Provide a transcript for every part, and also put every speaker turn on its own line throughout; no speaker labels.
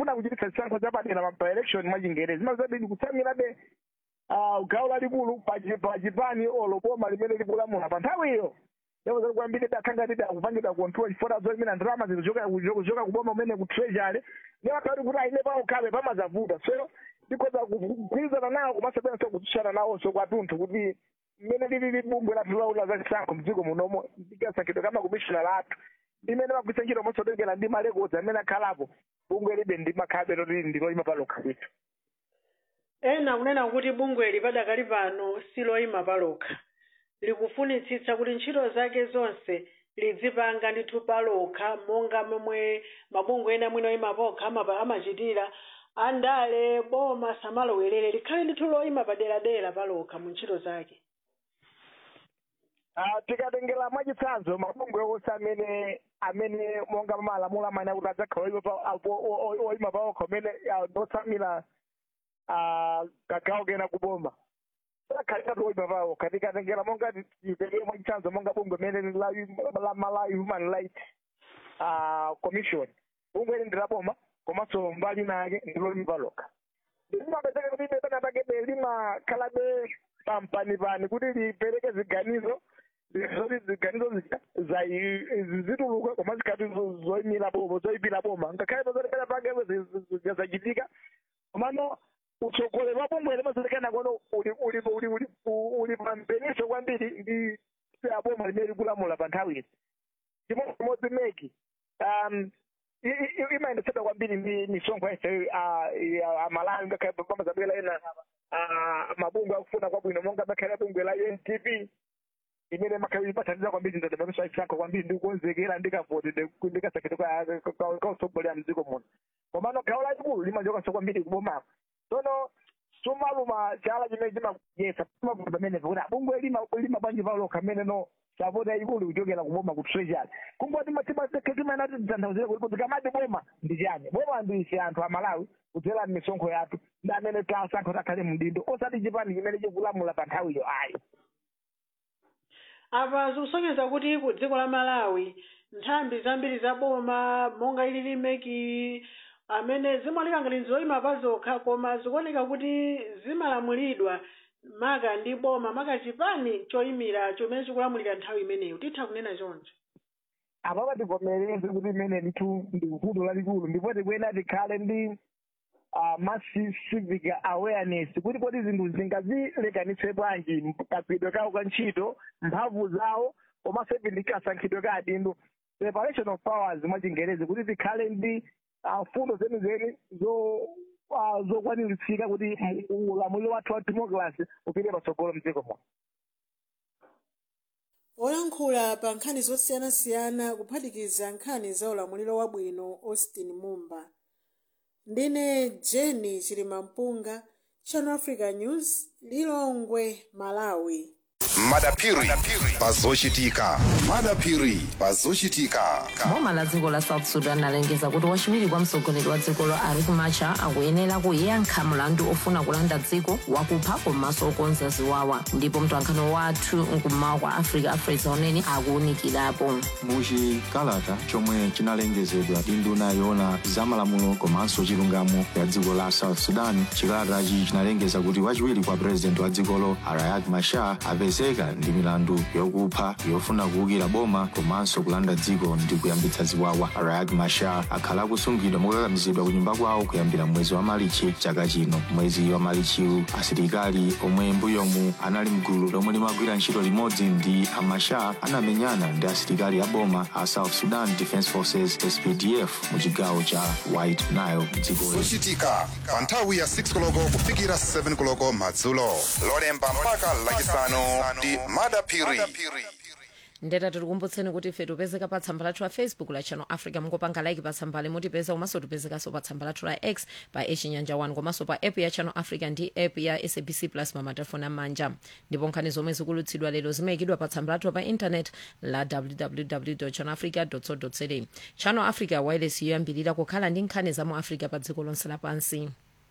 pofuna kuchititsa chisankho chapadera pa election mwachingerezi mazabidi kutsamirabe ah, gawo lalikulu pachi- pachipani olo boma limene likulamula pa nthawiyo yakuti kwambiri dakhangati akupangidwa control chifukwa zoimira ndalama zikuchoka kuchoka kuboma umene ku treasury niwakati kuti aine paokhabe pamazavuta so ndikhoza kugwirizana nawo kumasebenza kutsutsana nawonso kwatunthu kuti mmene lili bungwe lathu laula za chisankho mdziko munomo ndikasankhidwe kama komishina lathu limene magwisa ntchito mosotengera ndi malekodzi amene akhalapo bungwe libe ndi makhabe loti ndiloyima palokha kwithu
ena kunena kuti bungweli padakali pano siloyima palokha likufunitsitsa kuti ntchito zake zonse lidzipanga ndithu palokha monga momwe mabungwe ena mwina oyima pokha amapa- amachitira andale boma samalowerere likhale ndithu loyima paderadera palokha mu ntchito zake
Ah, tikatengera mwachitsanzo mabungwe onse amene amene monga malamulo amene akuti adzakhala oyima pa- apo- o- o- oyima paokha amene ah, ndotsamira ah, kagawo kena kuboma akhaliratu oyima paokha tikatengera monga titengere mwachitsanzo monga bungwe amene la la Malawi human rights ah, commission bungwe ili ndilaboma komanso mbali nake ndiloyima palokha limapezeka kuti pena pakebe limakhalabe pampanipani kuti lipereke ziganizo zoti ziganizo zija zai- zituluka koma zikhati zoyimira boma zoyipira boma ngakhale pazotekana pakepo zachitika komano utsogoleri wa bungwe limazotekana kono uli uli uli uli uli pampeniso kwambiri ndi aboma limene likulamula pa nthawiyi chimodzimodzi meki um i- i- imayendetsedwa kwambiri ndi misonkho yese amalawi ngakhale pamazabwera ena ah, mabungwe akufuna kwabwino monga makhale bungwe la UNDP imene makhawi ipathandiza kwambiri ndadamakiso achisankho kwambiri ndi kukonzekera ndikavoti ndikasakhete kausogolera mdziko muno komano gawo lalikulu limachokanso kwambiri kubomako tsono sumaluma chala chimene chimayesa mavuto pamenepo kuti abungwe lima lima banji palokha amene no sapoti yayikulu kuchokera kuboma ku treasury kungoti timaena titanthauzire kuti kuti kamati boma ndi chani boma ndi ife anthu amalawi kudzera m'misonkho yathu ndi amene tasankho takhale mdindo osati chipani chimene chikulamula pa nthawiyo ayi
apa zikusonyeza kuti ku dziko la malawi nthambi zambiri za boma monga ilili meki amene zimaoneka ngati zoyima pa zokha koma zikuoneka kuti zimalamulidwa maka ndi boma maka chipani choyimira chomene chikulamulira nthawi imeneyo titha kunena choncho
apapa tivomereze kuti imene ndithu ndi vuto lalikulu ndipo tikwena tikhale ndi uh, massive civic awareness kuti kodi zinthu zingazilekanitse bwanji kagwidwe kawo ka ntchito mphamvu zawo komanso ivi ndi kasankhidwe ka adindo separation of powers mwachingerezi kuti tikhale ndi uh, fundo zenizeni zo uh, zokwaniritsika kuti ulamuliro wathu wa democracy upite patsogolo mdziko muno
oyankhula pa nkhani zosiyanasiyana kuphatikiza nkhani za ulamuliro wabwino austin mumba ndine jeni chilimampunga channel africa news lilongwe malawi
madapiri pazochitika madapiri pazochitika
boma la dziko la south sudan lalengeza kuti wachiwiri kwa mtsogoleri wa dzikolo riek machar akuyenera kuyankha mlandu ofuna kulanda dziko wakupha komanso okonza ziwawa ndipo mtwankhano wathu nkummawa kwa africa afresa unene akuwunikirapo
muchikalata chomwe chinalengezedwa ndi nduna yoona zamalamulo komanso chilungamo ya dziko la south sudan chikalatachi chinalengeza kuti wachiwiri kwa purezidenti wa dzikolo riek machar apezeka ndi milandu yokupha yofuna kuwukira boma komanso kulanda dziko ndi kuyambitsa ziwawa riek machar akhala akusungidwa mokakamizidwa ku nyumba kwawo kuyambira mwezi wa malichi chaka chino mwezi wa malichiwu asilikali omwe mbuyomu anali mgulu lomwe limagwira ntchito limodzi ndi amachar anamenyana ndi asilikali a boma a south sudan defense forces spdf mu chigawo cha white nile dzikoli
zochitika pa nthawi ya 6 koloko kufikira 7 koloko madzulo lolemba mpaka lachisanu ndi madapiri
ndeta tikukumbutseni kuti ife tipezeka pa tsamba lathu la facebook la channel africa mungopanga like pa tsambali mutipeza komanso tipezekanso pa tsamba lathu la x pa echinyanja 1 komanso pa app ya channel africa ndi app ya sabc plus pa matelefoni amanja ndipo nkhani zomwe zikulutsidwa lero zimayikidwa pa tsamba lathu pa intanet la www channel africa co za channel africa wireless yoyambirira kukhala ndi nkhani za mu africa pa dziko lonse lapansi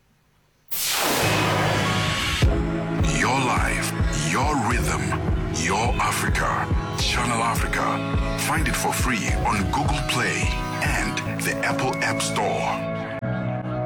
Your life, your rhythm, your Africa. Channel Africa. Find it for free on Google Play and the Apple App Store.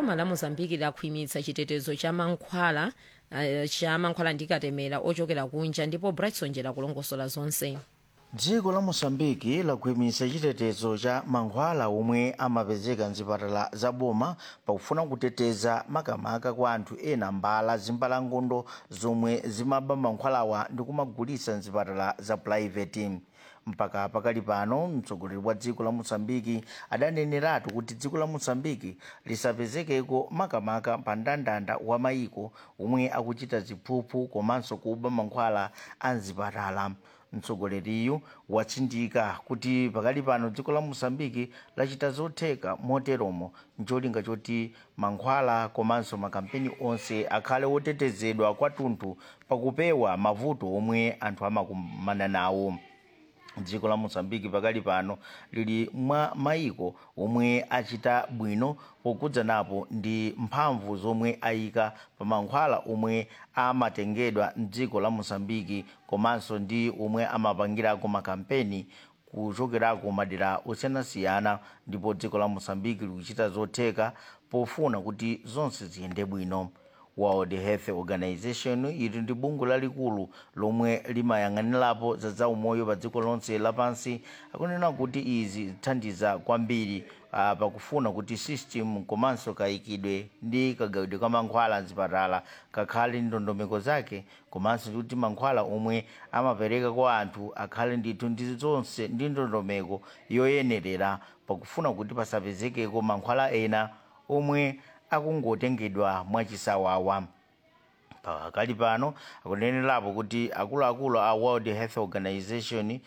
boma la mozambiki lakhwimitsa chitetezo cha mankhwala uh, cha mankhwala ndi katemera ochokera kunja ndipo brightson jela kulongosola zonse
dziko la mosambiki lakhwimitsa chitetezo cha mankhwala omwe amapezeka mzipatala za boma pakufuna kuteteza makamaka kwa anthu ena mbala zimbalangondo zomwe zimaba mankhwalawa ndi kumagulitsa mzipatala za purayiveti mpaka pakali pano mtsogoleri wa dziko la mosambiki adaneneratu kuti dziko la mosambiki lisapezekeko makamaka pa mndandanda wa mayiko omwe akuchita ziphuphu komanso kuba mankhwala a mzipatala mtsogoleriyu watsindika kuti pakali pano dziko la mosambiki lachita zotheka moteromo ncholinga choti mankhwala komanso makampeni onse akhale otetezedwa kwathunthu pakupewa mavuto omwe anthu amakumana nawo dziko la mosambiki pakali pano lili mwa mayiko omwe achita bwino pokhudzanapo ndi mphamvu zomwe ayika pa mankhwala omwe amatengedwa mdziko la mosambiki komanso ndi omwe amapangirako makampeni kuchokerako madera osiyanasiyana ndipo dziko la mosambiki likuchita zotheka pofuna kuti zonse ziyende bwino world health organization ili ndi bungwe lalikulu lomwe limayang'anirapo za zaumoyo pa dziko lonse lapansi akunena kuti izi zithandiza kwambiri uh, pakufuna kuti system komanso kayikidwe ndi kagawidwe ka mankhwala mzipatala kakhale ndondomeko zake komanso kuti mankhwala omwe amapereka kwa anthu akhale ndithu ndi zonse ndi ndondomeko yoyenerera pakufuna kuti pasapezekeko mankhwala ena omwe akungotengedwa mwachisawawa pakali pano akunenerapo kuti akuluakulu a world health organization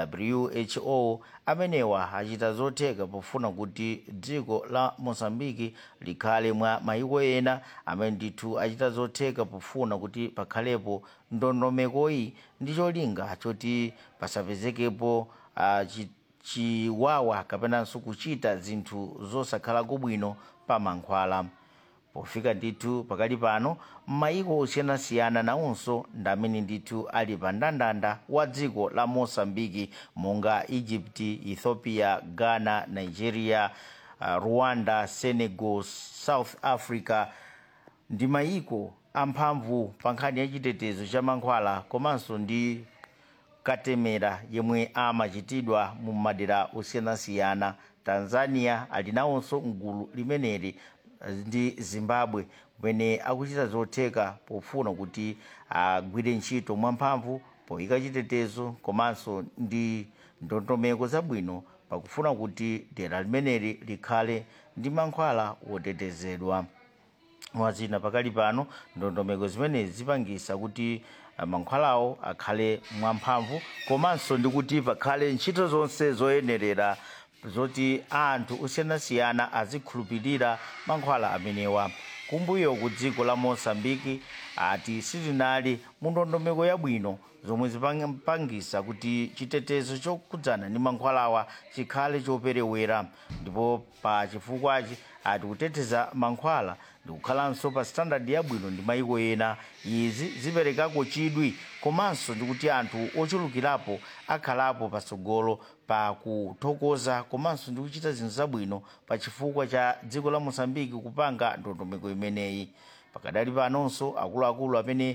who amenewa achita zotheka pofuna kuti dziko la mosambiki likhale mwa mayiko ena amene ndithu achita zotheka pofuna kuti pakhalepo ndondomekoyi ndi cholinga choti pasapezekepo uh, chi, chiwawa kapenanso kuchita zinthu zosakhalako bwino pa mankhwala pofika ndithu pakali pano m'mayiko osiyanasiyana nawonso ndamene ndithu ali pa mndandanda wa dziko la mosambiki monga egypt ethiopia ghana nigeria uh, rwanda senegal south africa ndi mayiko amphamvu pa nkhani ya chitetezo cha mankhwala komanso ndi katemera yemwe amachitidwa mu madera osiyanasiyana tanzania ali nawonso mgulu limeneli ndi zimbabwe kumene akuchita zotheka pofuna kuti agwire ntchito mwamphamvu poyika chitetezo komanso ndi ndondomeko zabwino pakufuna kuti dera limeneli likhale ndi mankhwala wotetezedwa mwazina pakali pano ndondomeko zimenezi zipangisa kuti mankhwalawo akhale mwamphamvu komanso ndi kuti pakhale ntchito zonse zoyenerera zoti anthu osiyanasiyana azikhulupirira mankhwala amenewa kumbuyo ku dziko la mosambiki ati sitinali mu ndondomeko yabwino zomwe zipangisa kuti chitetezo chokhudzana ndi mankhwalawa chikhale choperewera ndipo pa chifukwachi ati kuteteza mankhwala ndikukhalanso pa standard yabwino ndi mayiko ena izi ziperekako chidwi komanso ndikuti anthu ochulukirapo akhalapo patsogolo pa kuthokoza komanso ndi kuchita zinthu zabwino pa chifukwa cha dziko la mosambiki kupanga ndondomeko imeneyi pakadali panonso akuluakulu amene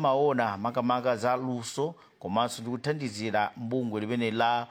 amaona za luso komanso ndi kuthandizira mbungwe limene la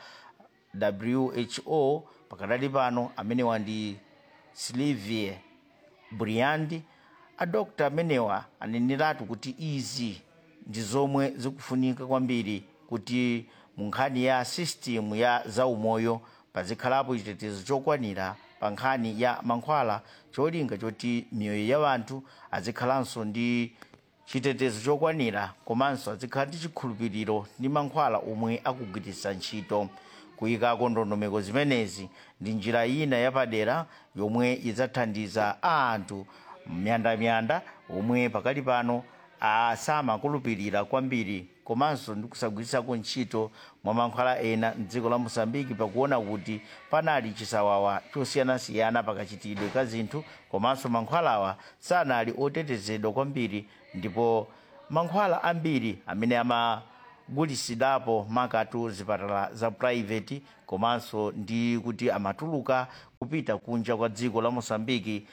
who pakadali pano amenewa ndi silivie briandi adokta amenewa aneneratu kuti izi ndi zomwe zikufunika kwambiri kuti mu nkhani ya system ya zaumoyo pazikhalapo chitetezo chokwanira pa nkhani ya mankhwala cholinga choti miyoyo ya anthu azikhalanso ndi chitetezo chokwanira komanso azikhala ndi chikhulupiriro ndi mankhwala omwe akugwiritsa ntchito kuyikako ndondomeko zimenezi ndi njira ina yapadera yomwe idzathandiza anthu myandamyanda omwe pakali pano samakhulupirira kwambiri komanso ndi kusagwiritsako ntchito mwa mankhwala ena mdziko la mosambiki pakuona kuti panali chisawawa chosiyanasiyana pakachitidwe ka zinthu komanso mankhwalawa sanali otetezedwa kwambiri ndipo mankhwala ambiri amene amagulitsidwapo makatu zipatala za private komanso ndi kuti amatuluka kupita kunja kwa dziko la mosambiki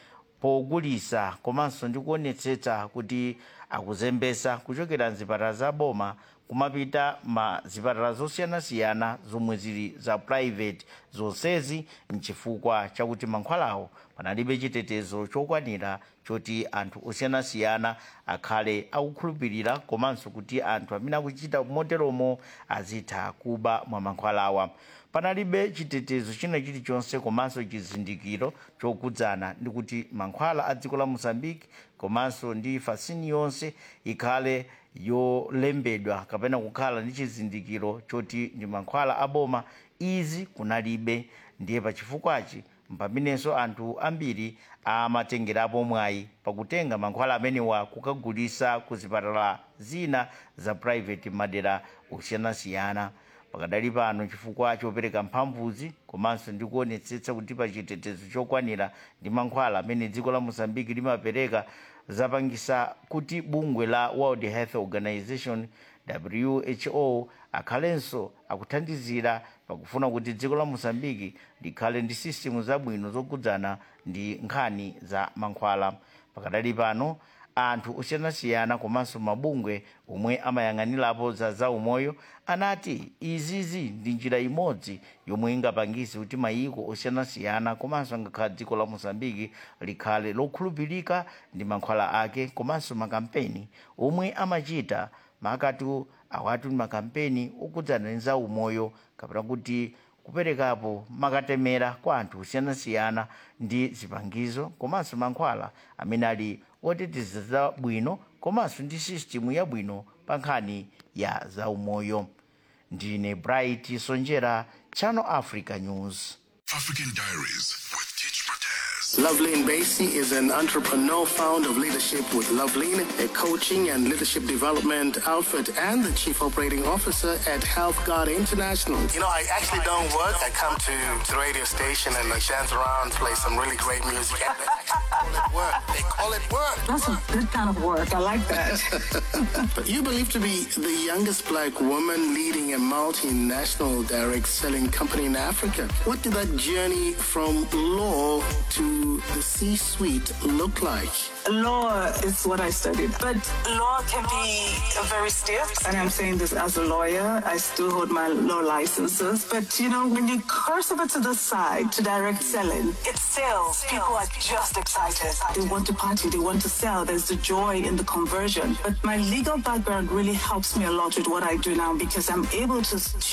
pogulisa komanso ndi kuonetsetsa kuti akuzembesa kuchokera mzipatala za boma kumapita ma zipatala zosiyanasiyana zomwe zili za private zonsezi mchifukwa chakuti mankhwalawo panalibe chitetezo chokwanira choti anthu osiyanasiyana akhale akukhulupirira komanso kuti anthu amene akuchita moteromo azitha kuba mwa mankhwalawa panalibe chitetezo china chilichonse komanso chizindikiro chokudzana ndi kuti mankhwala a dziko la mozambique komanso ndi fasini yonse ikhale yolembedwa kapena kukhala ndi chizindikiro choti ndi mankhwala aboma izi kunalibe ndiye pachifukwachi mpamenenso anthu ambiri amatengerapo mwayi pakutenga mankhwala amenewa kukagulisa ku zipatala zina za private madera osiyanasiyana pakadali pano chifukwa chopereka mphamvuzi komanso ndi kuonetsetsa kuti pa chitetezo chokwanira ndi mankhwala amene dziko la mozambique limapereka zapangisa kuti bungwe la world health organization who akhalenso akuthandizira pakufuna kuti dziko la mozambique likhale ndi sistemu zabwino zokudzana ndi nkhani za mankhwala pakadali pano anthu osiyanasiyana komanso mabungwe omwe amayang'anirapo za zaumoyo anati izizi ndi njira imodzi yomwe ingapangise kuti mayiko osiyanasiyana komanso ngakhala dziko la mozambiki likhale lokhulupirika ndi mankhwala ake komanso makampeni omwe amachita makatu awatu ndi makampeni okudzana ndi zaumoyo kapena kuti kuperekapo makatemera kwa anthu osiyanasiyana ndi zipangizo komanso mankhwala amene ali oteteza zabwino komanso ndi sistemu yabwino pa nkhani ya zaumoyo ndine bright sonjera channel africa news
African Diaries with Teach Mataz.
Loveline Basie is an entrepreneur, founder of Leadership with Loveline, a coaching and leadership development outfit, and the chief operating officer at Health Guard International. You know, I actually don't work. I come to the radio station and I dance around, play some really great music. And they actually call it work. They call it work.
That's a good kind of work. I like that.
But you believe to be the youngest black woman leading a multinational direct selling company in Africa. What did that journey from law to the C suite look like?
law is what I studied, but law can be very stiff. And I'm saying this as a lawyer. I still hold my law licenses. But you know, when you cross over to the side to direct selling, it's sales. People are just excited. They want to party, they want to sell. There's the joy in the conversion. But my legal background really helps me a lot with what I do now because I'm able to, to